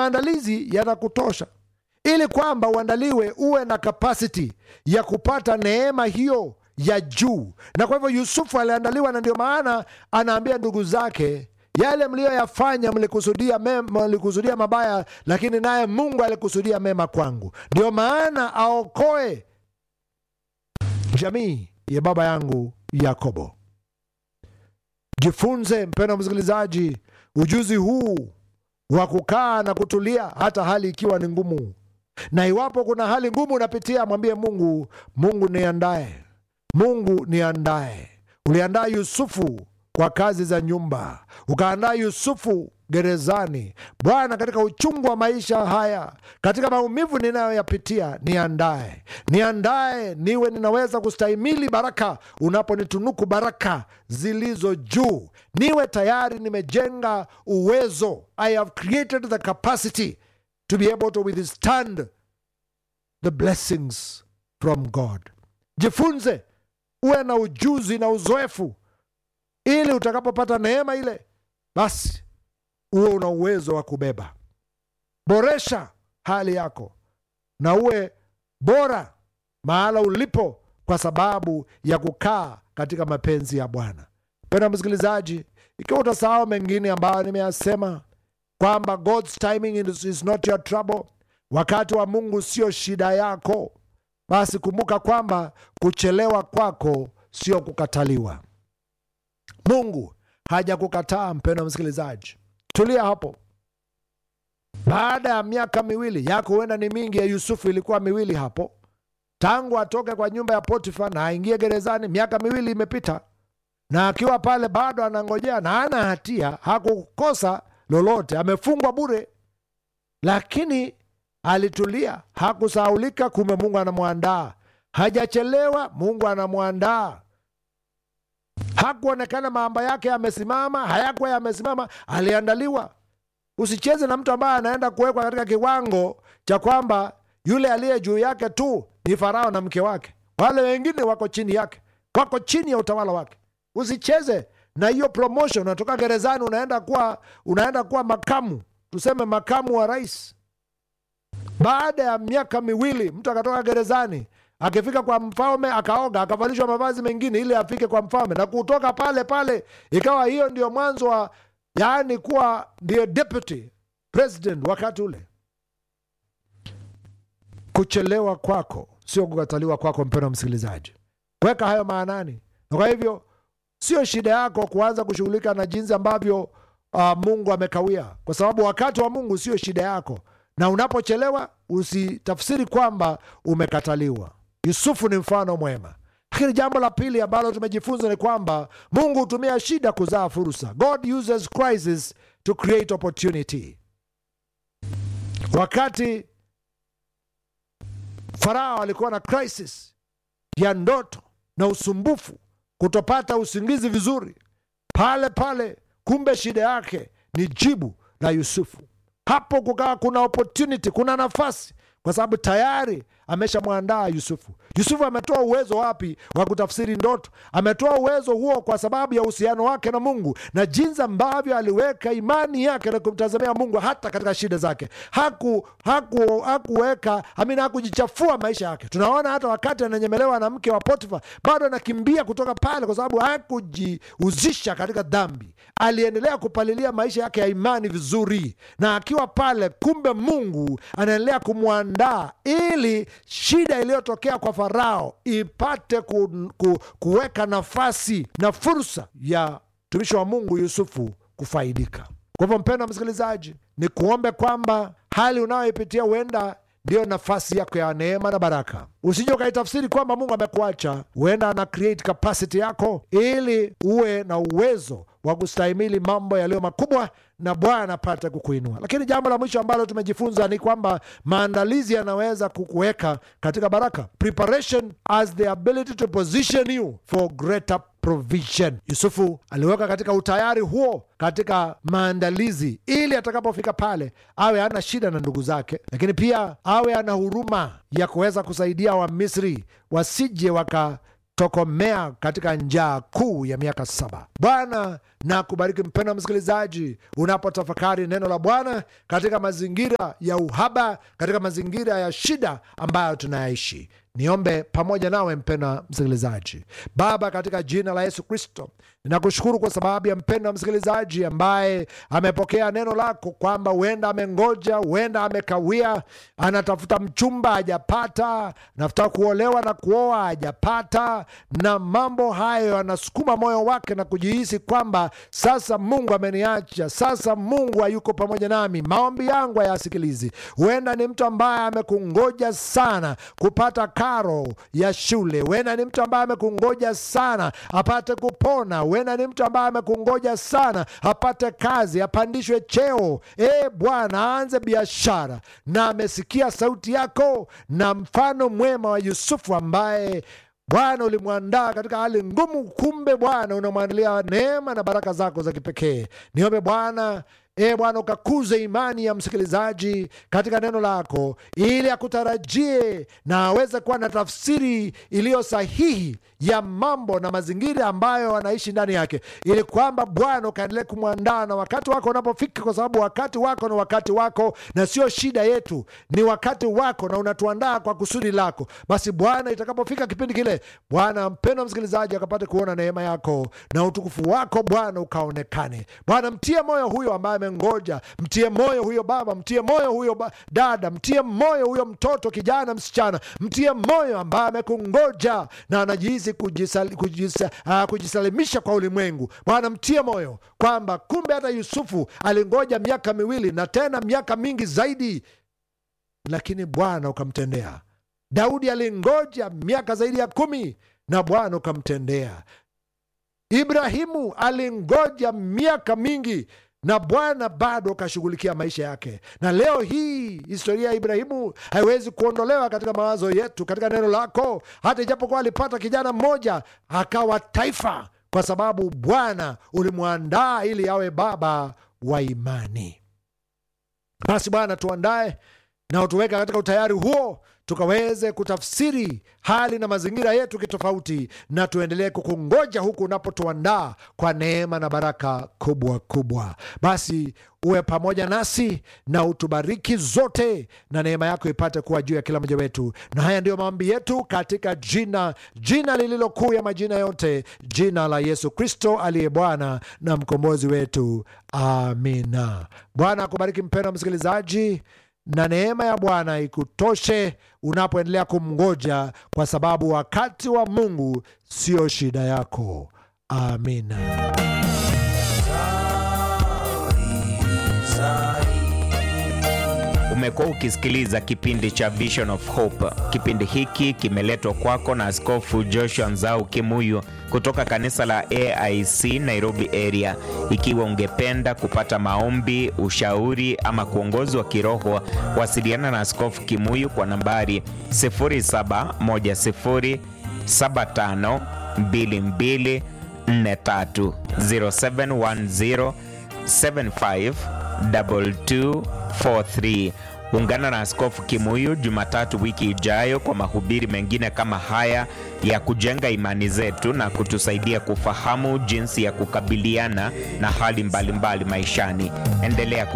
maandalizi yanakutosha ili kwamba uandaliwe uwe na kapasiti ya kupata neema hiyo ya juu na kwa hivyo yusufu aliandaliwa na ndio maana anaambia ndugu zake yale mliyoyafanya mlikusudia, mema, mlikusudia mabaya lakini naye mungu alikusudia mema kwangu ndio maana aokoe jamii ya baba yangu yakobo jifunze mpendo msikilizaji ujuzi huu wa kukaa na kutulia hata hali ikiwa ni ngumu na iwapo kuna hali ngumu unapitia mwambie mungu mungu niandae mungu niandae uliandaa yusufu kwa kazi za nyumba ukaandaa yusufu gerezani bwana katika uchungu wa maisha haya katika maumivu ninayoyapitia niandae niandae niwe ninaweza kustahimili baraka unaponitunuku baraka zilizo juu niwe tayari nimejenga uwezo i have created the capacity to be able to withstand the blessings from god jifunze uwe na ujuzi na uzoefu ili utakapopata neema ile basi uwe una uwezo wa kubeba boresha hali yako na uwe bora mahala ulipo kwa sababu ya kukaa katika mapenzi ya bwana penda msikilizaji ikiwa utasahau mengine ambayo nimeyasema kwamba god's timing is, is not your trouble wakati wa mungu sio shida yako basi kumbuka kwamba kuchelewa kwako sio kukataliwa mungu hajakukataa mpendo msikilizaji tulia hapo baada ya miaka miwili yako huenda ni mingi ya yusufu ilikuwa miwili hapo tangu atoke kwa nyumba ya potifa na aingie gerezani miaka miwili imepita na akiwa pale bado anangojea na ana hatia hakukosa lolote amefungwa bure lakini alitulia hakusahaulika kumbe mungu anamwandaa hajachelewa mungu anamwandaa hakuonekana mambo yake yamesimama hayakuwa yamesimama aliandaliwa usicheze na mtu ambaye anaenda kuwekwa katika kiwango cha kwamba yule aliye juu yake tu ni farao na mke wake wale wengine wako chini yake wako chini ya utawala wake usicheze na hiyo promotion unatoka gerezani unaenda kuwa unaenda kuwa makamu tuseme makamu wa rais baada ya miaka miwili mtu akatoka gerezani akifika kwa mfalme akaoga akavalishwa mavazi mengine ili afike kwa mfalme na kutoka pale pale ikawa hiyo ndio mwanzo wa yaani kuwa ndio deputy president wakati ule kuchelewa kwako sio kukataliwa kwako mpendo msikilizaji weka hayo maanani na kwa hivyo sio shida yako kuanza kushughulika na jinsi ambavyo uh, mungu amekawia kwa sababu wakati wa mungu sio shida yako na unapochelewa usitafsiri kwamba umekataliwa yusufu ni mfano mwema lakini jambo la pili ambalo tumejifunza ni kwamba mungu hutumia shida kuzaa fursa god uses crisis to create opportunity wakati farao alikuwa na crisis ya ndoto na usumbufu kutopata usingizi vizuri pale pale kumbe shida yake ni jibu la yusufu hapo kukawa kuna opportunity kuna nafasi kwa sababu tayari ameshamwandaa yusufu yusufu ametoa uwezo wapi wa kutafsiri ndoto ametoa uwezo huo kwa sababu ya uhusiano wake na mungu na jinsi ambavyo aliweka imani yake na kumtazamia mungu hata katika shida zake haku haku hakuweka amina hakujichafua maisha yake tunaona hata wakati ananyemelewa na mke wa potifa bado anakimbia kutoka pale kwa sababu hakujihusisha katika dhambi aliendelea kupalilia maisha yake ya imani vizuri na akiwa pale kumbe mungu anaendelea kumwandaa ili shida iliyotokea kwa farao ipate ku, ku, kuweka nafasi na fursa ya mtumishi wa mungu yusufu kufaidika kwa hivyo mpendo msikilizaji ni kuombe kwamba hali unayoipitia huenda ndiyo nafasi yako ya neema na baraka usije ukaitafsiri kwamba mungu amekuacha huenda ana create capacity yako ili uwe na uwezo wa kustahimili mambo yaliyo makubwa na bwana apate kukuinua lakini jambo la mwisho ambalo tumejifunza ni kwamba maandalizi yanaweza kukuweka katika baraka preparation as the ability to position you for greater provision yusufu aliweka katika utayari huo katika maandalizi ili atakapofika pale awe ana shida na ndugu zake lakini pia awe ana huruma ya kuweza kusaidia wamisri wasije waka tokomea katika njaa kuu ya miaka saba. Bwana na kubariki mpendwa msikilizaji, unapotafakari neno la Bwana katika mazingira ya uhaba, katika mazingira ya shida ambayo tunayaishi. Niombe pamoja nawe mpendwa msikilizaji. Baba, katika jina la Yesu Kristo, ninakushukuru kwa sababu ya mpendwa msikilizaji ambaye amepokea neno lako kwamba huenda amengoja, huenda amekawia, anatafuta mchumba hajapata, anatafuta kuolewa na kuoa hajapata, na mambo hayo anasukuma moyo wake na kujihisi kwamba sasa Mungu ameniacha, sasa Mungu hayuko pamoja nami, maombi yangu hayasikilizi. Huenda ni mtu ambaye amekungoja sana kupata karo ya shule, huenda ni mtu ambaye amekungoja sana apate kupona, huenda ni mtu ambaye amekungoja sana apate kazi, apandishwe cheo, e Bwana, aanze biashara, na amesikia sauti yako na mfano mwema wa Yusufu ambaye Bwana ulimwandaa katika hali ngumu, kumbe Bwana unamwandalia neema na baraka zako za kipekee. Niombe Bwana E Bwana, ukakuze imani ya msikilizaji katika neno lako, ili akutarajie na aweze kuwa na tafsiri iliyo sahihi ya mambo na mazingira ambayo anaishi ndani yake, ili kwamba Bwana ukaendelee kumwandaa na wakati wako unapofika, kwa sababu wakati wako ni wakati wako na sio shida yetu, ni wakati wako na unatuandaa kwa kusudi lako. Basi Bwana, itakapofika kipindi kile, Bwana mpendwa msikilizaji akapate kuona neema yako na utukufu wako Bwana ukaonekane. Bwana, mtie moyo huyo ambaye ngoja mtie moyo huyo baba, mtie moyo huyo ba dada, mtie moyo huyo mtoto, kijana, msichana, mtie moyo ambaye amekungoja na anajihisi kujisal, kujisa, uh, kujisalimisha kwa ulimwengu. Bwana, mtie moyo kwamba kumbe hata Yusufu alingoja miaka miwili na tena miaka mingi zaidi, lakini Bwana ukamtendea. Daudi alingoja miaka zaidi ya kumi na Bwana ukamtendea. Ibrahimu alingoja miaka mingi na Bwana bado akashughulikia maisha yake. Na leo hii historia ya Ibrahimu haiwezi kuondolewa katika mawazo yetu, katika neno lako, hata ijapokuwa alipata kijana mmoja akawa taifa, kwa sababu Bwana ulimwandaa ili awe baba wa imani. Basi Bwana, tuandae na utuweka katika utayari huo tukaweze kutafsiri hali na mazingira yetu kitofauti, na tuendelee kukungoja huku unapotuandaa kwa neema na baraka kubwa kubwa. Basi uwe pamoja nasi na utubariki zote, na neema yako ipate kuwa juu ya kila mmoja wetu. Na haya ndiyo maombi yetu katika jina jina lililo kuu ya majina yote, jina la Yesu Kristo aliye Bwana na mkombozi wetu. Amina. Bwana akubariki mpendwa msikilizaji na neema ya Bwana ikutoshe unapoendelea kumngoja, kwa sababu wakati wa Mungu sio shida yako. Amina. Umekuwa ukisikiliza kipindi cha Vision of Hope. Kipindi hiki kimeletwa kwako na Askofu Joshua Nzau Kimuyu kutoka kanisa la AIC Nairobi area. Ikiwa ungependa kupata maombi, ushauri ama kuongozwa kiroho, wasiliana na Askofu Kimuyu kwa nambari 0710752243 0710 75 2243. Ungana na Askofu Kimuyu Jumatatu wiki ijayo kwa mahubiri mengine kama haya ya kujenga imani zetu na kutusaidia kufahamu jinsi ya kukabiliana na hali mbalimbali mbali maishani. Endelea